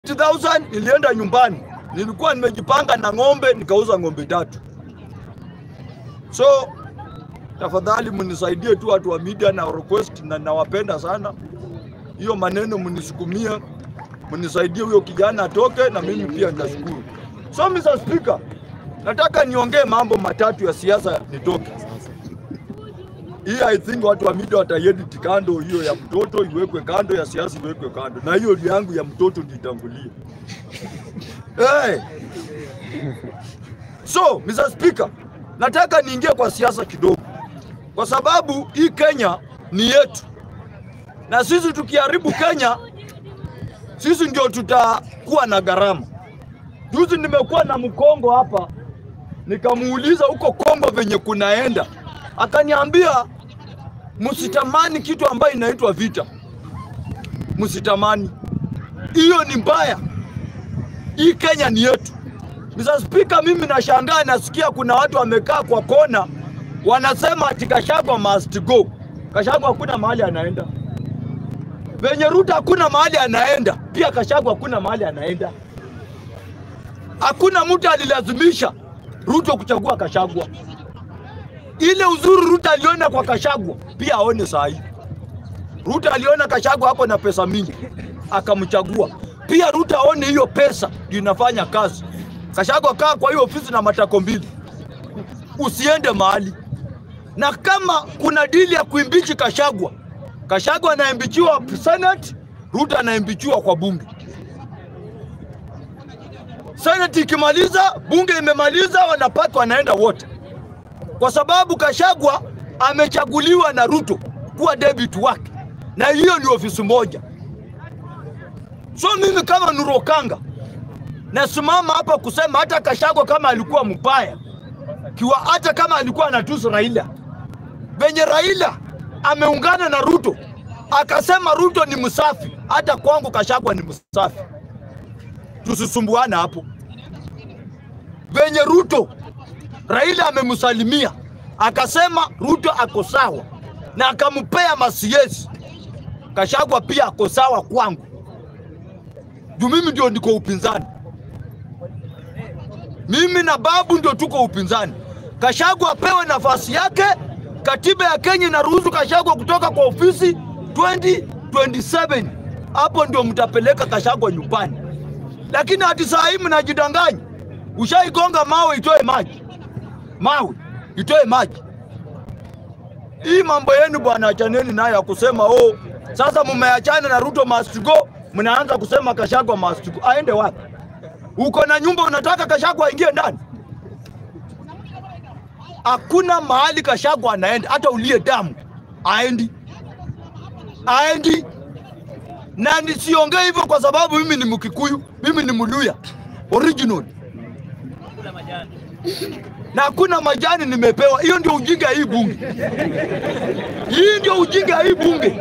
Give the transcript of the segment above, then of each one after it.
80,000 nilienda nyumbani, nilikuwa nimejipanga na ng'ombe, nikauza ng'ombe tatu. So tafadhali mnisaidie tu watu wa media na request, na nawapenda sana. Hiyo maneno mnisukumie, mnisaidie huyo kijana atoke, na mimi pia nitashukuru. So Mr. Speaker, nataka niongee mambo matatu ya siasa nitoke. Hii I think watu wa media wataiedit kando, hiyo ya mtoto iwekwe kando, ya siasa iwekwe kando, na hiyo yangu ya mtoto nitangulie. Hey. So Mr. Speaker, nataka niingie kwa siasa kidogo, kwa sababu hii Kenya ni yetu, na sisi tukiharibu Kenya, sisi ndio tutakuwa na gharama. Juzi nimekuwa na Mkongo hapa, nikamuuliza huko Kongo venye kunaenda, akaniambia msitamani kitu ambayo inaitwa vita, msitamani hiyo, ni mbaya. Hii Kenya ni yetu. Mr. Speaker, mimi nashangaa nasikia kuna watu wamekaa kwa kona wanasema ati Gachagua must go. Gachagua hakuna mahali anaenda. Venye Ruto hakuna mahali anaenda, pia Gachagua hakuna mahali anaenda. Hakuna mtu alilazimisha Ruto kuchagua Gachagua. Ile uzuri Ruto aliona kwa Gachagua pia aone saa hii. Ruto aliona Gachagua hapo na pesa mingi akamchagua. Pia Ruto aone hiyo pesa ndio inafanya kazi. Gachagua kaa kwa hiyo ofisi na matako mbili, usiende mahali. Na kama kuna dili ya kuimbichi Gachagua, Gachagua anaimbichiwa Senate, Ruto anaimbichiwa kwa bunge. Senate ikimaliza, bunge imemaliza, wanapata wanaenda wote, kwa sababu Gachagua amechaguliwa na Ruto kuwa debut wake, na hiyo ni ofisi moja. So mimi kama Nurokanga nasimama hapa kusema hata Gachagua kama alikuwa mbaya kiwa, hata kama alikuwa anatusi Raila, venye Raila ameungana na Ruto akasema Ruto ni msafi, hata kwangu Gachagua ni msafi. Tusisumbuane hapo. Venye Ruto Raila amemsalimia akasema Ruto ako sawa na akampea masiesi, Gachagua pia ako sawa kwangu, juu mimi ndio niko upinzani. Mimi na babu ndio tuko upinzani. Gachagua apewe nafasi yake. Katiba ya Kenya inaruhusu Gachagua kutoka kwa ofisi 2027 hapo ndio mtapeleka Gachagua nyumbani, lakini hati saa hii mnajidanganya. Ushaigonga mawe itoe maji, mawe itoe maji. Hii mambo yenu bwana, achaneni nayo ya kusema oh, sasa mmeachana na Ruto must go, mnaanza kusema Gachagua must go. Aende wapi? Uko na nyumba unataka Gachagua aingie ndani? Hakuna mahali Gachagua anaenda, hata ulie damu aendi, aendi. Na nisiongee hivyo kwa sababu mimi ni Mkikuyu, mimi ni Mluya original, na hakuna majani nimepewa. Hiyo ndio ujinga hii bunge, hii ndio ujinga hii bunge.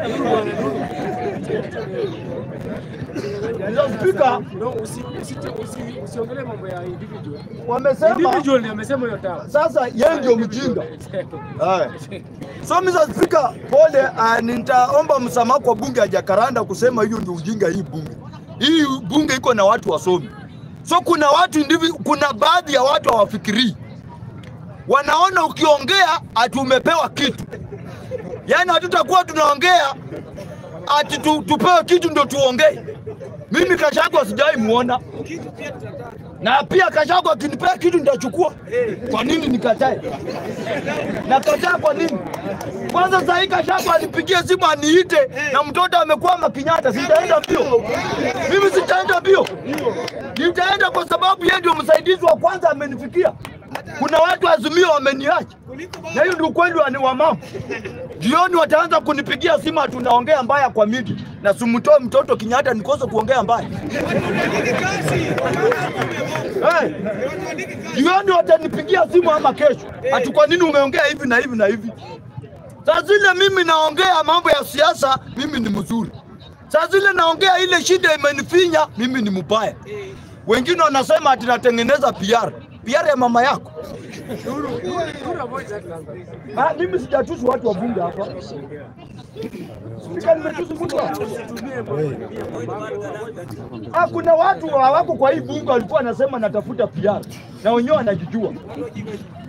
Spika No, usi- usi- usi- usiongelee mambo ya individual. wamesema Individual ndio amesema hiyo tawa. sasa yeye ndio mjinga. Haya. So Mr. Speaker, pole, uh, nitaomba msamaha kwa bunge ya Jakaranda kusema hiyo ndio ujinga hii bunge. Hii bunge iko na watu wasomi. So kuna watu indivi, kuna baadhi ya watu hawafikirii. Wanaona ukiongea ati umepewa kitu. Yaani hatutakuwa tunaongea ati tu, tupewe kitu ndio tuongee. Mimi Gachagua sijawahi muona na pia Gachagua akinipea kitu nitachukua. Kwa nini nikatae? Nakataa kwa nini? Kwanza saa hii Gachagua alipigia simu aniite na mtoto amekwama Kenyatta, sitaenda mbio. Mimi sitaenda mbio, nitaenda kwa sababu yeye ndio msaidizi wa kwanza amenifikia. Kuna watu Azimio wameniacha, na hiyo ndio ukweli wa ni wa mama. Jioni wataanza kunipigia simu tunaongea mbaya kwa midi na simtoe mtoto Kenyatta nikose kuongea mbaya. Hey, jioni watanipigia simu ama kesho, ati kwa nini umeongea hivi na hivi na hivi. Saa zile mimi naongea mambo ya siasa, mimi ni mzuri. Saa zile naongea ile shida imenifinya, mimi ni mbaya. Wengine wanasema ati natengeneza PR. PR ya mama yako. Nuru, Nuru avoid that sasa. Ah, mimi sijatusi watu wa bunge hapa. Spika, nimetusi mtu hapa. Usitumie mambo ya mamako, avoid that. Ah, kuna watu hawako kwa hii bunge walikuwa wanasema natafuta PR na wenyewe wanajijua.